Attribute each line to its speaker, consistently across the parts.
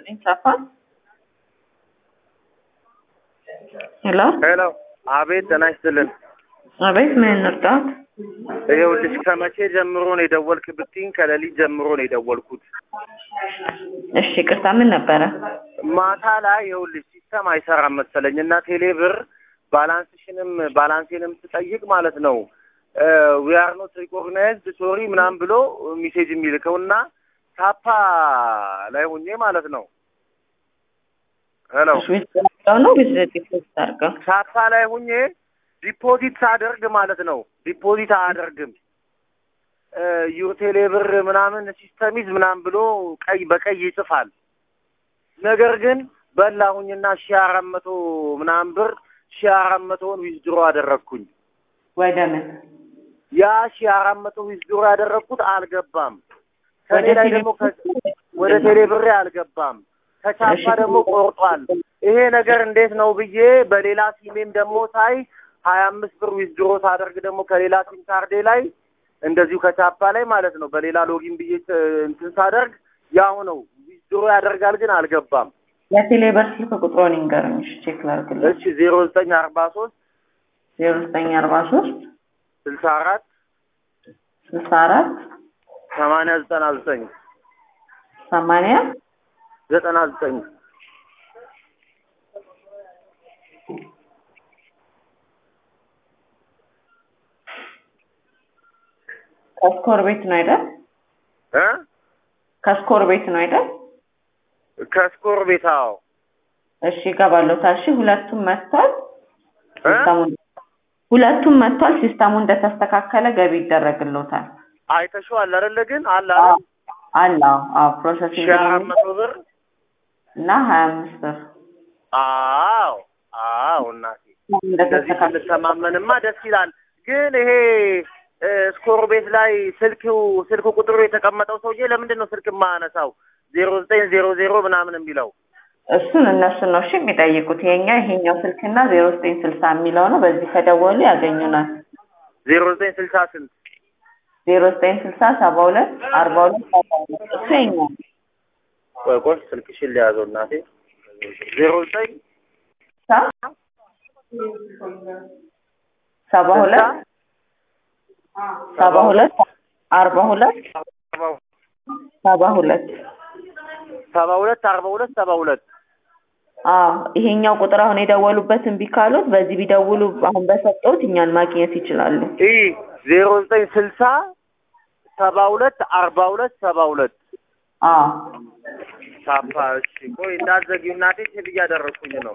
Speaker 1: ይስጥልኝ ሳፋ ሄሎ
Speaker 2: ሄሎ፣ አቤት ጤና ይስጥልን።
Speaker 1: አቤት ምን እንርዳት?
Speaker 2: ይኸውልሽ ከመቼ ጀምሮ ነው የደወልክ ብትይኝ ከሌሊት ጀምሮ ነው የደወልኩት።
Speaker 1: እሺ ቅርታ ምን ነበረ?
Speaker 2: ማታ ላይ ይኸውልሽ ሲስተም አይሰራም መሰለኝ እና ቴሌ ብር ባላንስሽንም ባላንሴንም ስጠይቅ ማለት ነው ዊ አር ኖት ሪኮግናይዝድ ሶሪ ምናምን ብሎ ሜሴጅ የሚልከው እና ታፓ ላይ ሁኜ ማለት ነው ሄሎ
Speaker 1: ዊዝድሮው ነው ዊዝ ዲፖዚት አድርገው
Speaker 2: ታፓ ላይ ሁኜ ዲፖዚት ሳደርግ ማለት ነው ዲፖዚት አያደርግም ዩር ቴሌ ብር ምናምን ሲስተሚዝ ምናምን ብሎ ቀይ በቀይ ይጽፋል። ነገር ግን በላሁኝና ሺ አራት መቶ ምናምን ብር ሺ አራት መቶውን ዊዝድሮ አደረግኩኝ።
Speaker 1: ወደ ምን
Speaker 2: ያ ሺ አራት መቶ ዊዝድሮ ያደረግኩት አልገባም። ከኔ
Speaker 1: ወደ
Speaker 2: ላይ
Speaker 1: ቴሌ
Speaker 2: ደግሞ ከ- ወደ ቴሌ ብሬ አልገባም። ከቻፓ ደግሞ ቆርጧል። ይሄ ነገር እንዴት ነው ብዬ በሌላ ሲሜም ደግሞ ሳይ ሀያ አምስት ብር ዊዝድሮ ሳደርግ ደግሞ ከሌላ ሲም ካርዴ ላይ እንደዚሁ ከቻፓ ላይ ማለት ነው በሌላ ሎጊን ብዬ ት- እንትን ሳደርግ ያው ነው ዊዝድሮ ያደርጋል ግን አልገባም።
Speaker 1: የቴሌ ብር ስልክ ቁጥሮን ይንገሩኝ። እሺ ቼክ ላድርግልኝ።
Speaker 2: እሺ ዜሮ ዘጠኝ አርባ ሶስት
Speaker 1: ዜሮ ዘጠኝ አርባ ሶስት
Speaker 2: ስልሳ አራት
Speaker 1: ስልሳ አራት
Speaker 2: ሰማንያ ዘጠና ዘጠኝ
Speaker 1: ሰማንያ
Speaker 2: ዘጠና ዘጠኝ
Speaker 1: ከስኮር ቤት ነው አይደል?
Speaker 2: እ
Speaker 1: ከስኮር ቤት ነው አይደል?
Speaker 2: ከስኮር ቤት አዎ
Speaker 1: እሺ እገባለሁ። ታሺ ሁለቱም መጥቷል።
Speaker 2: እ
Speaker 1: ሲስተሙን ሁለቱም መጥቷል። ሲስተሙ እንደተስተካከለ ገቢ ይደረግልዎታል።
Speaker 2: አይተሽዋል አይደለ ግን አለ አይደል
Speaker 1: አለ አዎ፣ አዎ ፕሮሰሲንግ
Speaker 2: ሺህ አራት መቶ ብር
Speaker 1: እና ሀያ አምስት ብር
Speaker 2: አዎ አዎ እናቴ እንደዚህ
Speaker 1: እንደተስተካከለ
Speaker 2: ብንተማመንማ ደስ ይላል። ግን ይሄ እ፣ ስኮር ቤት ላይ ስልክ ስልክ ቁጥሩ የተቀመጠው ሰውዬ ለምንድን ነው ስልክ የማያነሳው? ዜሮ ዘጠኝ ዜሮ ዜሮ ምናምን የሚለው
Speaker 1: እሱን እነሱን ነው እሺ የሚጠይቁት። የኛ ይሄኛው ስልክና ዜሮ ዘጠኝ ስልሳ የሚለው ነው። በዚህ ከደወሉ ያገኙናል።
Speaker 2: ዜሮ ዘጠኝ ስልሳ ስንት
Speaker 1: ዜሮ ዘጠኝ ስልሳ ሰባ ሁለት አርባ ሁለት ሰባ ሁለት እሱ የኛ ነው።
Speaker 2: ቆይ ቆይ ስልክሽን ሊያዘው እናቴ ዜሮ ዘጠኝ
Speaker 1: ሳ- ሰባ ሁለት ሰባ ሁለት አርባ ሁለት ሰባ ሁለት
Speaker 2: ሰባ ሁለት አርባ ሁለት ሰባ ሁለት
Speaker 1: አዎ ይሄኛው ቁጥር አሁን የደወሉበት እምቢ ካሉት በዚህ ቢደውሉ አሁን በሰጠሁት እኛን ማግኘት ይችላሉ።
Speaker 2: ይህ ዜሮ ዘጠኝ ስልሳ ሰባ ሁለት አርባ ሁለት ሰባ ሁለት
Speaker 1: አዎ
Speaker 2: ሳፓ እሺ ቆይ እንዳትዘጊው እናቴ ቼክ እያደረግኩኝ ነው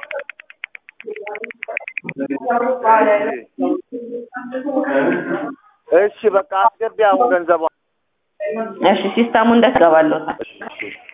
Speaker 2: እሺ በቃ አስገቢ አሁን ገንዘቧ
Speaker 1: እሺ ሲስተሙ እንደተገባለታል።
Speaker 2: እሺ